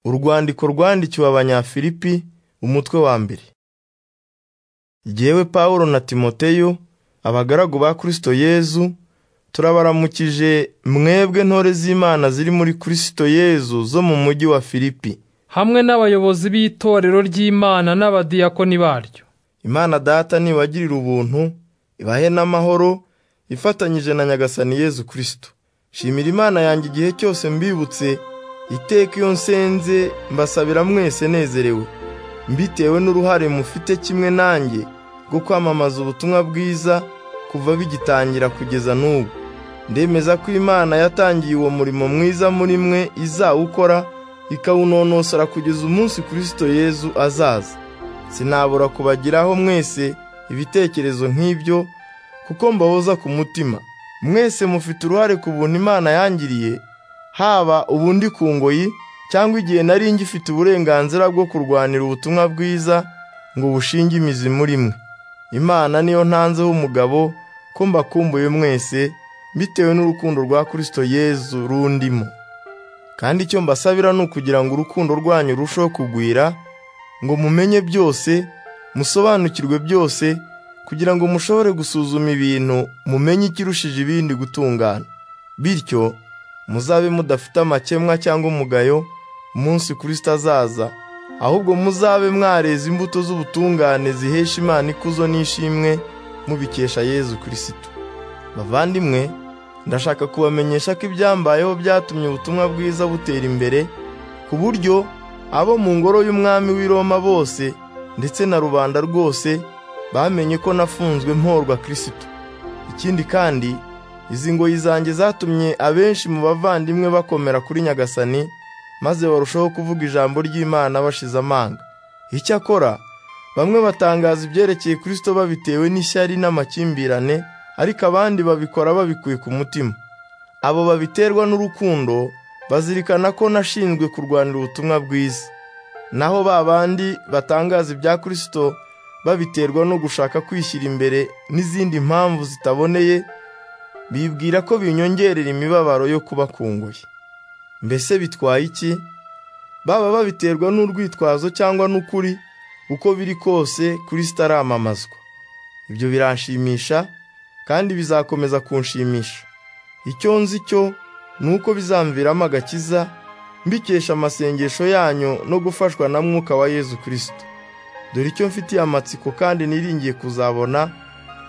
Urwandiko rwandikiwe Abanyafilipi, umutwe wa mbere. Jyewe Pawulo na Timoteyo, abagaragu ba Kristo Yezu, turabaramukije mwebwe ntore z'Imana ziri muri Kristo Yezu zo mu mujyi wa Filipi. hamwe n'abayobozi b'itorero ry'Imana n'abadiyakoni baryo. Imana Data nibagirira ubuntu, ibahe n'amahoro, ifatanyije na Nyagasani Yezu Kristo. Nshimira Imana yanjye igihe cyose mbibutse, iteka iyo nsenze mbasabira mwese nezerewe, mbitewe n'uruhare mufite kimwe nanjye rwo kwamamaza ubutumwa bwiza kuva bigitangira kugeza n'ubu. Ndemeza ko Imana yatangiye uwo murimo mwiza muri mwe izawukora, ikawunonosora kugeza umunsi Kristo Yezu azaza. Sinabura kubagiraho mwese ibitekerezo nk'ibyo, kuko mbahoza ku mutima. Mwese mufite uruhare ku buntu Imana yangiriye, haba ubu ndi ku ngoyi cyangwa igihe nari ngifite uburenganzira bwo kurwanira ubutumwa bwiza ngo bushinge imizi muri mwe. Imana niyo ntanzeho umugabo ko mbakumbuye mwese, bitewe n'urukundo rwa Kristo Yezu rundimo. Kandi icyo mbasabira ni ukugira ngo urukundo rwanyu rurusheho kugwira, ngo mumenye byose, musobanukirwe byose, kugira ngo mushobore gusuzuma ibintu mumenye ikirushije ibindi gutungana. Bityo muzabe mudafite amakemwa cyangwa umugayo umunsi Kristo azaza, ahubwo muzabe mwareze imbuto z'ubutungane zihesha Imana ikuzo n'ishimwe mubikesha Yezu Kristo. Bavandimwe, ndashaka kubamenyesha ko ibyambayeho byatumye ubutumwa bwiza butera imbere, ku buryo abo mu ngoro y'umwami w'i Roma bose ndetse na rubanda rwose bamenye ko nafunzwe mporwa Kristo. Ikindi kandi, izi ngoyi zanjye zatumye abenshi mu bavandimwe bakomera kuri Nyagasani, maze barushaho kuvuga ijambo ry'Imana bashize amanga. Icyakora, bamwe batangaza ibyerekeye Kristo babitewe n'ishyari n'amakimbirane, ariko abandi babikora babikuye ku mutima. Abo babiterwa n'urukundo bazirikana ko nashinzwe kurwanira ubutumwa bwiza. Naho ba bandi batangaza ibya Kristo babiterwa no gushaka kwishyira imbere n'izindi mpamvu zitaboneye, bibwira ko binyongerera imibabaro yo kuba ku ngoyi. Mbese bitwaye iki? Baba babiterwa n'urwitwazo cyangwa n'ukuri, uko biri kose Kristo aramamazwa. Ibyo biranshimisha kandi bizakomeza kunshimisha. Icyo nzi cyo ni uko bizamviramo agakiza, mbikesha amasengesho yanyu no gufashwa na Mwuka wa Yezu Kristo. Dore icyo mfitiye amatsiko kandi niringiye kuzabona,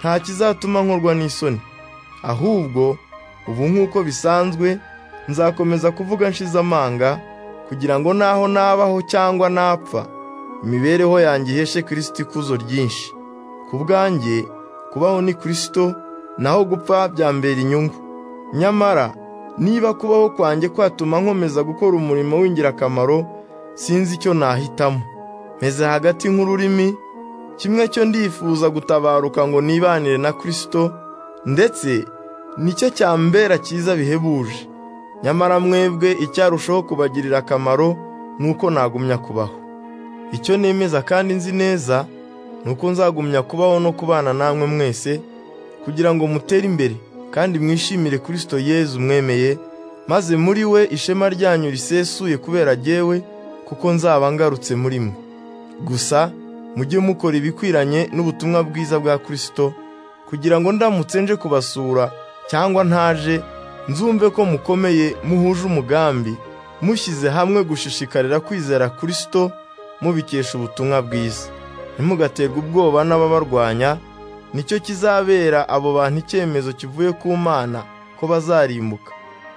nta kizatuma nkorwa n'isoni. Ahubwo, ubu nk'uko bisanzwe, nzakomeza kuvuga nshize amanga, kugira ngo naho nabaho cyangwa napfa, imibereho yanjye iheshe Kristo ikuzo ryinshi. Ku bwanjye, kubaho ni Kristo, naho gupfa byambera inyungu. Nyamara, niba kubaho kwanjye kwatuma nkomeza gukora umurimo w'ingirakamaro, sinzi icyo nahitamo. meze hagati nk'ururimi, kimwe cyo ndifuza gutabaruka ngo nibanire na Kristo, ndetse nicyo cyambera cyiza bihebuje. Nyamara mwebwe icyarushaho kubagirira akamaro ni uko nagumya kubaho. Icyo nemeza kandi nzi neza, ni uko nzagumya kubaho no kubana namwe mwese, kugira ngo mutere imbere kandi mwishimire Kristo Yezu mwemeye, maze muri we ishema ryanyu risesuye kubera jyewe, kuko nzaba ngarutse muri mwe. Gusa mujye mukora ibikwiranye n'ubutumwa bwiza bwa Kristo, kugira ngo ndamutse nje kubasura cyangwa ntaje, nzumve ko mukomeye muhuje umugambi, mushyize hamwe gushishikarira kwizera Kristo, mubikesha ubutumwa bwiza. Ntimugaterwe ubwoba n'ababarwanya, nicyo kizabera abo bantu icyemezo kivuye ku Mana ko bazarimbuka,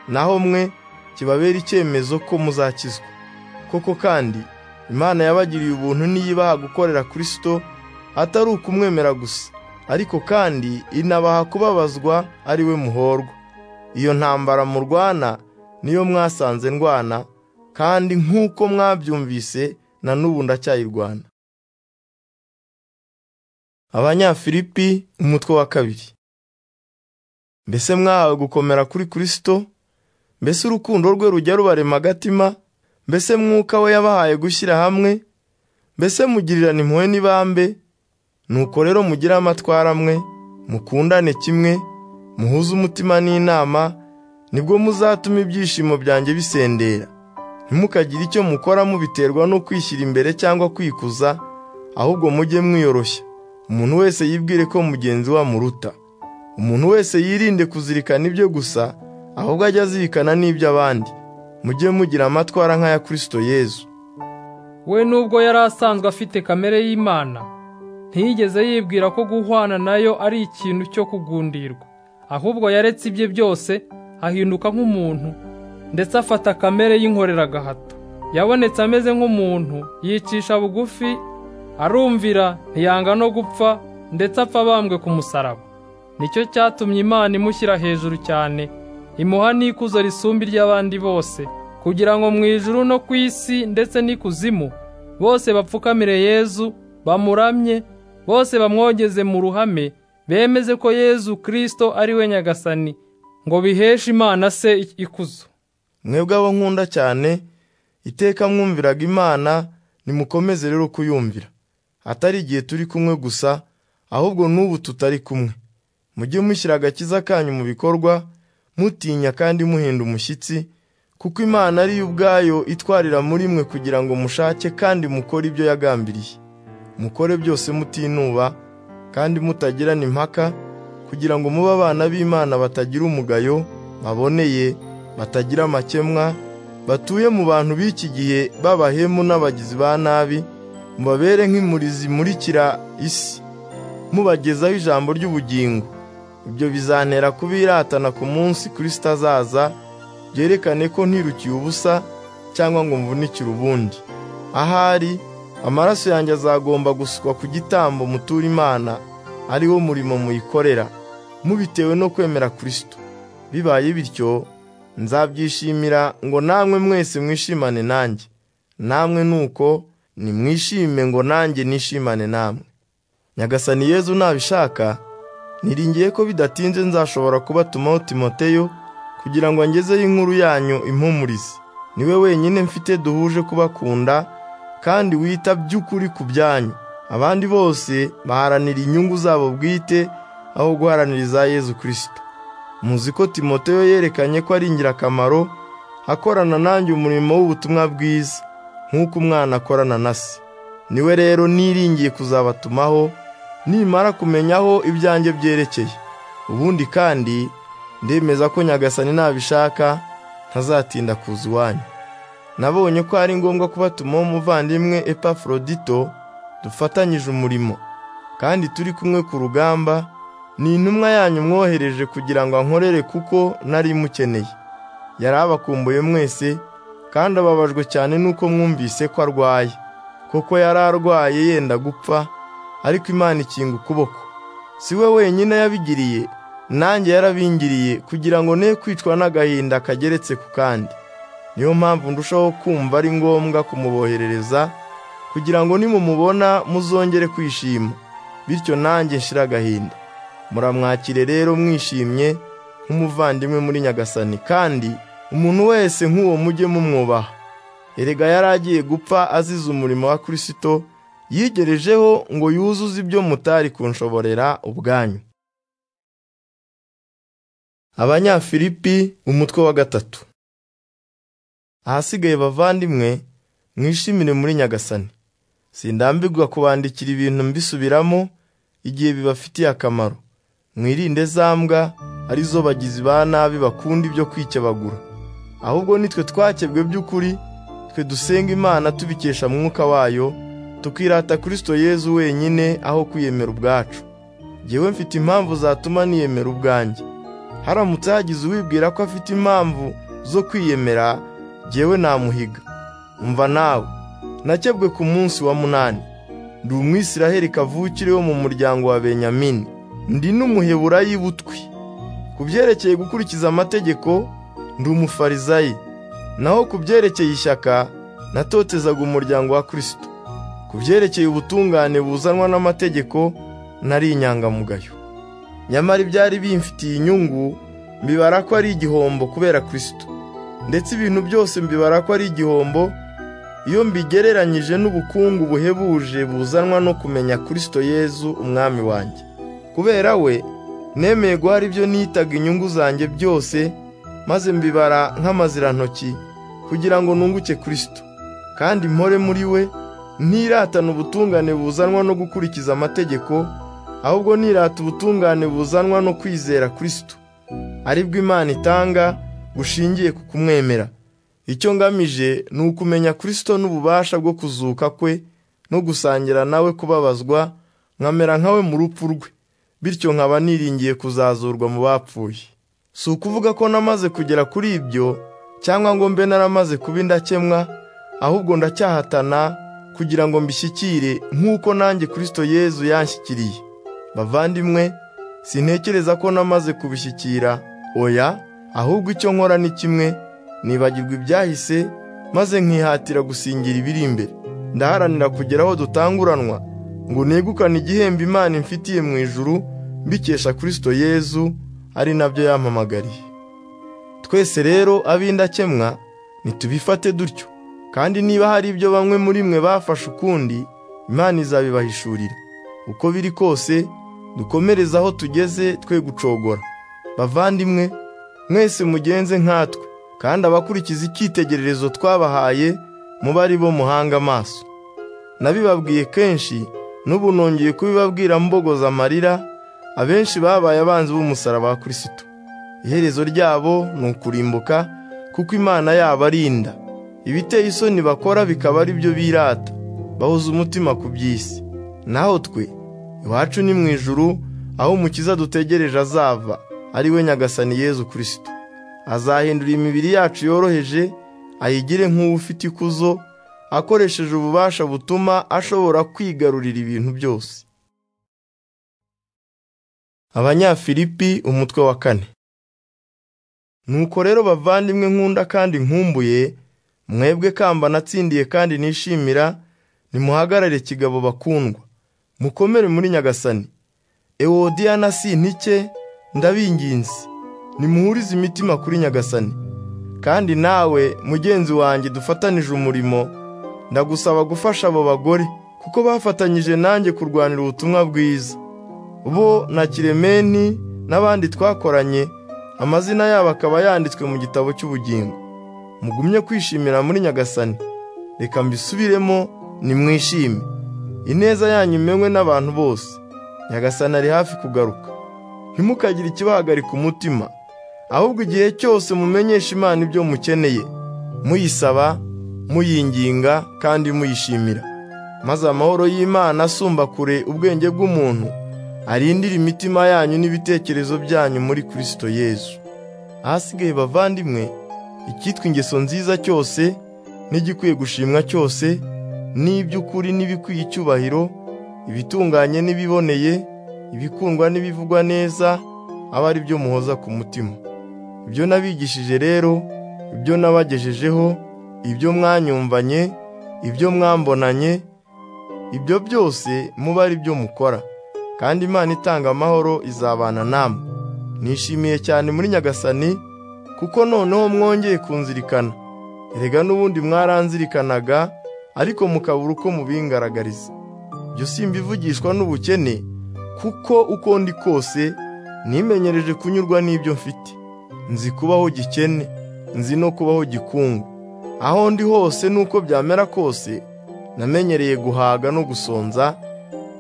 naho mwe kibabera icyemezo ko muzakizwa. Koko kandi, Imana yabagiriye ubuntu niyibaha gukorera Kristo atari ukumwemera gusa, ariko kandi inabaha kubabazwa ari we muhorwa. Iyo ntambara murwana niyo mwasanze ndwana, kandi nk'uko mwabyumvise na n'ubu ndacyayirwana. Abanyafilipi umutwe wa kabiri. Mbese mwahawe gukomera kuri Kristo, mbese urukundo rwe rujya rubarema agatima, mbese mwuka we yabahaye gushyira hamwe mbese mugirirana impuhwe n'ibambe nuko rero mugire amatwara amwe mukundane kimwe muhuze umutima n'inama nibwo muzatuma ibyishimo byanjye bisendera ntimukagire icyo mukora mubiterwa no kwishyira imbere cyangwa kwikuza ahubwo mujye mwiyoroshya umuntu wese yibwire ko mugenzi we amuruta umuntu wese yirinde kuzirikana ibyo gusa ahubwo ajye azirikana n'iby'abandi mujye mugira amatwara nk'aya Kristo Yezu we nubwo yari asanzwe afite kamere y'Imana ntiyigeze yibwira ko guhwana nayo ari ikintu cyo kugundirwa ahubwo yaretse ibye byose ahinduka nk'umuntu ndetse afata kamere y'inkoreragahato yabonetse ameze nk'umuntu yicisha bugufi arumvira ntiyanga no gupfa ndetse apfa abambwe ku musaraba nicyo cyatumye Imana imushyira hejuru cyane imuha n'ikuzo risumba iry'abandi bose kugira ngo mu ijuru no ku isi ndetse n'ikuzimu bose bapfukamire Yezu bamuramye bose bamwogeze mu ruhame bemeze ko Yezu Kristo ari we nyagasani ngo biheshe Imana se ikuzo mwebwe abo nkunda cyane iteka mwumviraga imana nimukomeze rero kuyumvira atari igihe turi kumwe gusa ahubwo n'ubu tutari kumwe mujye mushyira agakiza kanyu mu bikorwa mutinya kandi muhinda umushyitsi kuko imana ari yo ubwayo itwarira muri mwe kugira ngo mushake kandi mukore ibyo yagambiriye mukore byose mutinuba kandi mutagirana impaka kugira ngo mube abana b'imana batagira umugayo baboneye batagira amakemwa batuye mu bantu b'iki gihe b'abahemu n'abagizi ba nabi mubabere nk'imuri zimurikira isi mubagezaho ijambo ry'ubugingo ibyo bizantera kubiratana ku munsi kirisita azaza byerekane ko ntirukiye ubusa cyangwa ngo mvunikire ubundi ahari amaraso yanjye azagomba gusukwa ku gitambo mutura imana ari wo murimo muyikorera mubitewe no kwemera kirisito bibaye bityo nzabyishimira ngo namwe mwese mwishimane nanjye namwe nuko nimwishime ngo nanjye nishimane namwe nyagasani yezu nabishaka niringiye ko bidatinze nzashobora kubatumaho timoteyo kugira ngo angezeho inkuru yanyu impumurize niwe wenyine mfite duhuje kubakunda kandi wita by'ukuri ku byanyu abandi bose baharanira inyungu zabo bwite aho guharanira iza yezu kirisito muzi ko timoteyo yerekanye ko ari ingirakamaro akorana nanjye umurimo w'ubutumwa bwiza nk'uko umwana akorana na se niwe rero niringiye kuzabatumaho nimara kumenyaho ibyanjye byerekeye ubundi kandi ndemeza ko nyagasani nabishaka ntazatinda kuza iwanyu nabonye ko ari ngombwa kubatumaho umuvandimwe epaforodito dufatanyije umurimo kandi turi kumwe ku rugamba ni intumwa yanyu mwohereje kugira ngo ankorere kuko nari mukeneye yari abakumbuye mwese kandi ababajwe cyane nuko mwumvise ko arwaye kuko yari arwaye yenda gupfa ariko imana ikinga ukuboko si we wenyine yabigiriye nanjye yarabingiriye kugira ngo ne kwicwa n'agahinda kageretse ku kandi niyo mpamvu ndushaho kumva ari ngombwa kumuboherereza kugira ngo nimumubona muzongere kwishima bityo nanjye nshire agahinda muramwakire rero mwishimye nk'umuvandimwe muri nyagasani kandi umuntu wese nk'uwo mujye mumwubaha erega yari agiye gupfa azize umurimo wa kirisito yigerejeho ngo yuzuze ibyo mutari kunshoborera ubwanyu abanyafilipi umutwe wa gatatu ahasigaye bavandimwe mwishimire muri nyagasani sindambirwa kubandikira ibintu mbisubiramo igihe bibafitiye akamaro mwirinde za mbwa arizo bagizi ba nabi bakunda ibyo kwikebagura ahubwo nitwe twakebwe by'ukuri twe dusenga imana tubikesha mwuka wayo tukirata kirisito yezu wenyine aho kwiyemera ubwacu ngewe mfite impamvu zatuma niyemera ubwanjye haramutse hagize uwibwira ko afite impamvu zo kwiyemera ngewe namuhiga umva nawe nakebwe ku munsi wa munani ndi umwisiraheli kavukire wo mu muryango wa benyamini ndi n'umuheburayi butwi ku byerekeye gukurikiza amategeko ndi umufarizayi naho ku byerekeye ishyaka natotezaga umuryango wa kirisito ku byerekeye ubutungane buzanwa n'amategeko nari inyangamugayo nyamara ibyari bimfitiye inyungu mbibara ko ari igihombo kubera kirisito ndetse ibintu byose mbibara ko ari igihombo iyo mbigereranyije n'ubukungu buhebuje buzanwa no kumenya kirisito yezu umwami wanjye kubera we nemeye guhara ibyo nitaga inyungu zanjye byose maze mbibara nk'amazirantoki kugira ngo nunguke kirisito kandi mpore muri we ntiratane ubutungane buzanwa no gukurikiza amategeko ahubwo nirata ubutungane buzanwa no kwizera kirisito aribwo imana itanga bushingiye ku kumwemera icyo ngamije ni ukumenya kirisito n'ububasha bwo kuzuka kwe no gusangira nawe kubabazwa nkamera nkawe mu rupfu rwe bityo nkaba niringiye kuzazurwa mu bapfuye si ukuvuga ko namaze kugera kuri ibyo cyangwa ngo mbe naramaze kuba indakemwa ahubwo ndacyahatana kugira ngo mbishyikire nk'uko nanjye kirisito yezu yanshyikiriye bavandimwe sintekereza ko namaze kubishyikira oya ahubwo icyo nkora ni kimwe nibagirwa ibyahise maze nkihatira gusingira ibiri imbere ndaharanira kugera aho dutanguranwa ngo negukane igihembo imana imfitiye mu ijuru mbikesha kirisito yezu ari nabyo yampamagariye twese rero ab'indakemwa ntitubifate dutyo kandi niba hari ibyo bamwe muri mwe bafashe ukundi imana izabibahishurira uko biri kose dukomereze aho tugeze twe gucogora bavandimwe mwese mugenze nkatwe kandi abakurikiza icyitegererezo twabahaye muba ari bo muhanga amaso nabibabwiye kenshi n'ubu nongeye kubibabwira mbogoza amarira abenshi babaye abanzi b'umusaraba wa kirisito iherezo ryabo ni ukurimbuka kuko imana yabo arinda ibiteye isoni bakora bikaba ari byo birata bahuza umutima ku by'isi naho twe iwacu ni mu ijuru aho umukiza dutegereje azava ari we nyagasani yezu kirisito azahindura imibiri yacu yoroheje ayigire nk'uwufite ikuzo akoresheje ububasha butuma ashobora kwigarurira ibintu byose abanyafilipi umutwe wa kane nuko rero bavandimwe nkunda kandi nkumbuye mwebwe kamba natsindiye kandi nishimira nimuhagarare kigabo bakundwa mukomere muri nyagasani ewodiyana si ntike ndabinginze nimuhurize imitima kuri nyagasani kandi nawe mugenzi wanjye dufatanije umurimo ndagusaba gufasha abo bagore kuko bafatanyije nanjye kurwanira ubutumwa bwiza bo na kiremeni n'abandi twakoranye amazina yabo akaba yanditswe mu gitabo cy'ubugingo mugumye kwishimira muri nyagasani reka mbisubiremo nimwishime ineza yanyu imenywe n'abantu bose nyagasani ari hafi kugaruka ntimukagire ikibahagarika umutima ahubwo igihe cyose mumenyesha imana ibyo mukeneye muyisaba muyinginga kandi muyishimira maze amahoro y'imana asumba kure ubwenge bw'umuntu arindire imitima yanyu n'ibitekerezo byanyu muri kirisito yezu ahasigaye bavandimwe icyitwa ingeso nziza cyose n'igikwiye gushimwa cyose n'iby'ukuri n'ibikwiye icyubahiro ibitunganye n'ibiboneye ibikundwa n'ibivugwa neza aba ari byo muhoza ku mutima ibyo nabigishije rero ibyo nabagejejeho ibyo mwanyumvanye ibyo mwambonanye ibyo byose muba ari byo mukora kandi imana itanga amahoro izabana namwe nishimiye cyane muri nyagasani kuko noneho mwongeye kunzirikana erega n'ubundi mwaranzirikanaga ariko mukabura uko mubingaragariza ibyo simbivugishwa n'ubukene kuko uko ndi kose nimenyereje kunyurwa n'ibyo mfite nzi kubaho gikene nzi no kubaho gikungu aho ndi hose n'uko byamera kose namenyereye guhaga no gusonza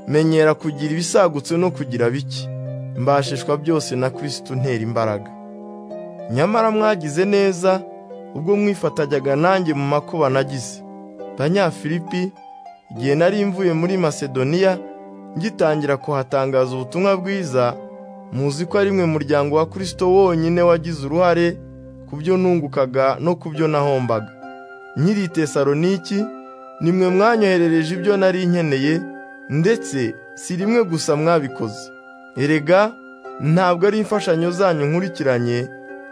menyera kugira ibisagutse no kugira bike mbashishwa byose na kirisito untera imbaraga nyamara mwagize neza ubwo mwifatajyaga nanjye mu makuba nagize banyafilipi igihe nari mvuye muri masedoniya ngitangira kuhatangaza ubutumwa bwiza muzi ko ari mwe muryango wa kirisito wonyine wagize uruhare ku byo nungukaga no ku byo nahombaga nyiri tesaloniki nimwe mwanyoherereje ibyo nari nkeneye ndetse si rimwe gusa mwabikoze erega ntabwo ari imfashanyo zanyu nkurikiranye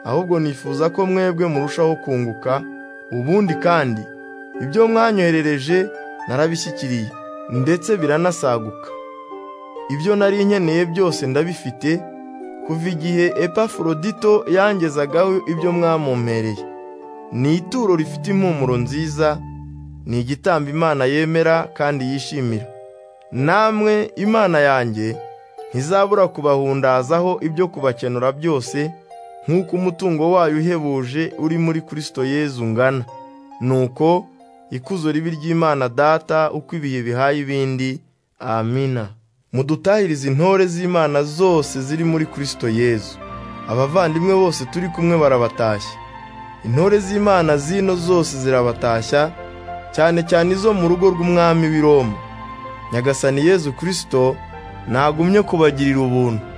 ahubwo nifuza ko mwebwe murushaho kunguka ubundi kandi ibyo mwanyoherereje narabishyikiriye ndetse biranasaguka ibyo nari nkeneye byose ndabifite kuva igihe epafurodito yangezagaho ibyo mwamumpereye ni ituro rifite impumuro nziza ni igitambo imana yemera kandi yishimira namwe imana yanjye ntizabura kubahundazaho ibyo kubakenura byose nk'uko umutungo wayo uhebuje uri muri kirisito yezu ungana nuko ikuzo ribi ry'imana data uko ibihe bihaye ibindi amina mudutahirize intore z'imana zose ziri muri kirisito yezu abavandimwe bose turi kumwe barabatashya intore z'imana zino zose zirabatashya cyane cyane izo mu rugo rw'umwami w'i Roma nyagasani yezu kirisito ntagumye kubagirira ubuntu